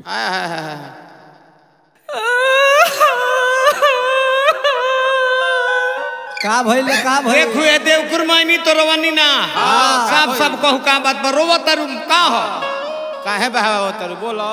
आय, हाय, हाय, हाय। का भइल का भइल देखू ए देव कुरमानी तो रोवनी ना सब सब कहू का बात पर रोवत तारू का हो काहे बहावा तरु बोलो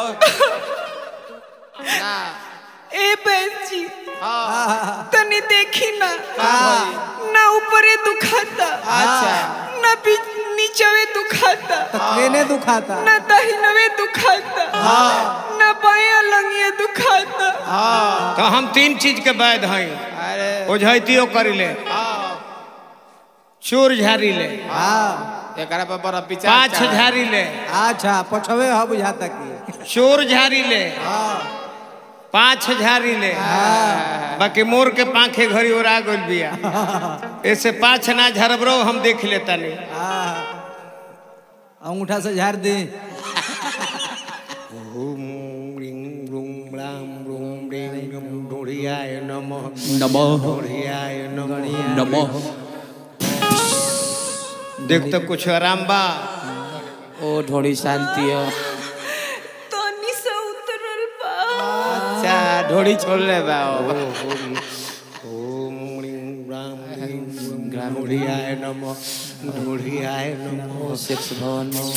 ना ए बेंची हाँ तनी देखी ना का भई? ना ऊपरे दुखाता अच्छा ना बीच नीचवे दुखाता तो केने दुखाता ना दहिनवे दुखाता ना बाया लंगिया दुखाता हाँ तो हम तीन चीज के वैध हई अरे ओझैतियो करी ले हाँ चोर झारी ले हाँ एकरा पर बड़ा विचार पाँच चढ़ा। झारी ले अच्छा पछवे ह बुझाता की चोर झारी ले पाँच झारी ले बाकी मोर के पांखे घड़ी ओरा गइल बिया ऐसे पाँच ना झरबरो हम देख लेता नहीं हाँ अंगूठा से झाड़ दी देख तो कुछ आराम बा ओ ढोड़ी शांति हो तनी से उतरल बा अच्छा ढोड़ी छोड़ ले बा ओ। ओम ह्रीं राम ह्रीं ग्राम ढूढ़ियाय नमो ढूढ़ियाय नमो सेक्स भवन में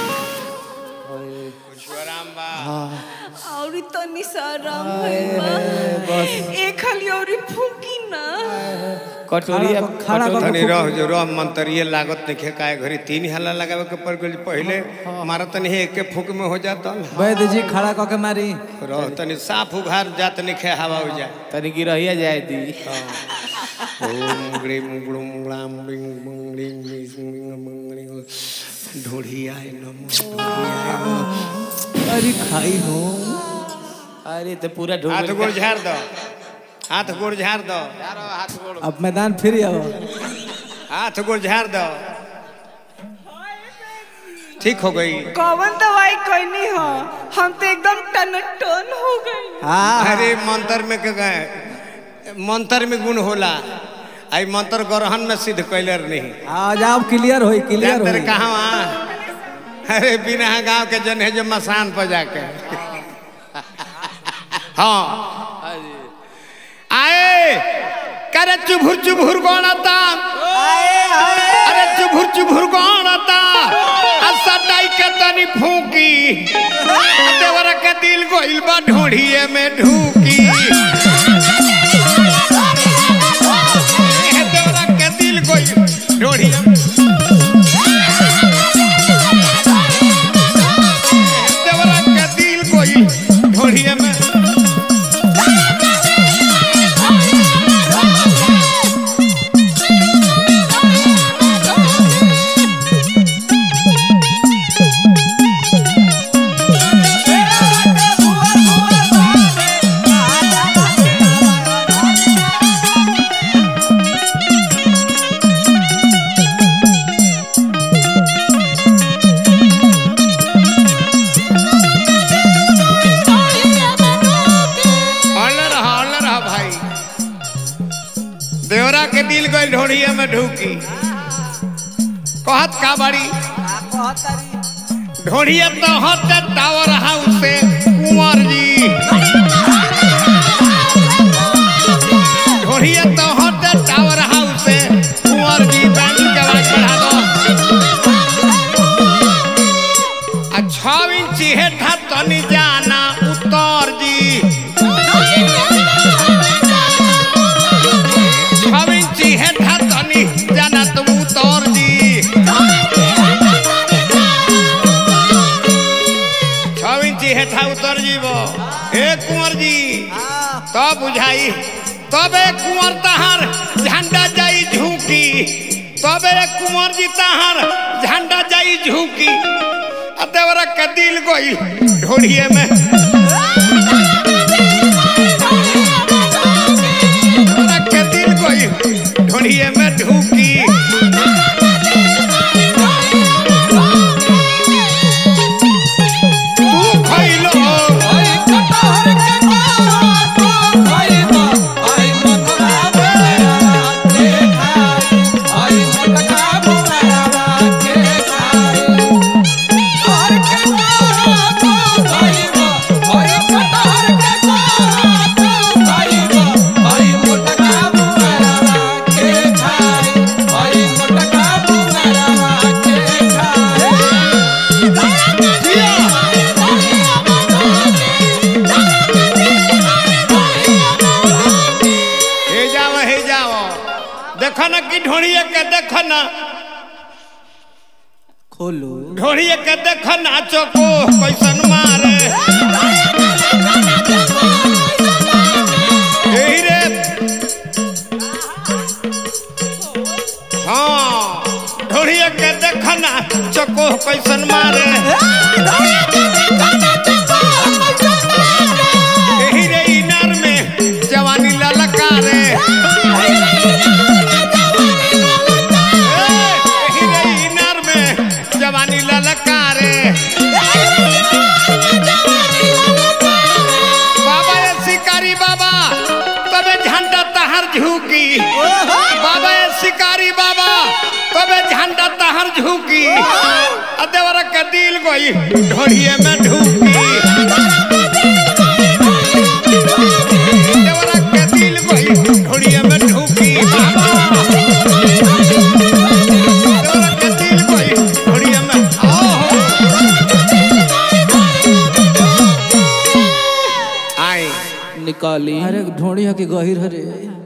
कुछ आराम बा औरी तनी से आराम भइल बा ए खाली औरी फूकी ना कटोरी खड़ा- खड़ा कर- तनी रह जो रह मंतरिये लागत देखे काय घरी तीन हल्ला लगावे के पड़ गइल पहले मारा तनी एके फूक में हो जाता वैद्य जी खड़ा कऽ के मारी रह तनी साफ उघार जात निखे हवा हो जा तनी गिरहिया जाए दी ओम ग्रीम ग्लूम ग्लाम बिंग बुंग लिंग लिंग बिंग बुंग लिंग ढूढ़ियाय नमो ढूढ़ियाय नमो अरे खाई हो अरे तो पूरा हाथ ढोल गोड़ झाड़ दो हाथ गोड़ झाड़ दो हाथ गोड़ अब मैदान फिर आओ हाथ गोड़ झाड़ दो ठीक हो गई कौन दवाई कहनी हो हम तो एकदम टनटन हो गई हाँ अरे मंत्र में के गए मंत्र में गुण होला आई मंत्र ग्रहण में सिद्ध कैलर नहीं आ जाओ क्लियर होई क्लियर जानते होई कहाँ वहाँ अरे बिना गांव के जन है जो मसान पर जाके हाँ आए करे चुभुर चुभुर गणता अरे चुभुर चुभुर गणता सटाई के तनी फूकी देवरा के दिल गोइल बा ढोढ़िए में ढूकी देवरा के दिल गोइल ढोढ़िए में देवरा के दिल गोइल ढोढ़िए में हल्ला रहा हल्ला रहा भाई देवरा के दिल गई ढोढ़िया में ढूकी कहत का बाड़ी ढोढ़िया तो हत टावर हाउस से कुंवर जी ढोढ़िया तो हत टावर हाउस से कुंवर जी बैंक के आवाज बढ़ा दो आ छह इंच हेठा तनी जाना उत्तर जी छह इंच हेठा तनी जाना तुम उत्तर जी छह इंच हेठा उतर जीवो ए कुंवर जी तब बुझाई तब ए कुंवर तहार झंडा जाई झुकी तब ए कुंवर जी तहार झंडा जाई झुकी आ देवरा के दिल गोई ढोड़िए में देवरा के दिल गोई ढोड़िए में ढूकी तू खइलो और के बोलो ढोड़िए के देख नाचो को कैसन मारे यही रे हाँ ढोड़िए के देख नाचो को कैसन मारे यही रे इनार में जवानी ललकारे ए, यही रे इनार में जवानी ललकारे बाबा ये शिकारी बाबा तबे झंडा तहर झुकी बाबा ये शिकारी बाबा तबे झंडा तहर झुकी अदेवर के दिल गोई ढोड़िए में ढुकी देवर के दिल गोई ढोड़िए में ढुकी देवर के दिल गोई ढोड़िए में आओ आई निकाली अरे ढोड़ी है कि गहिर हरे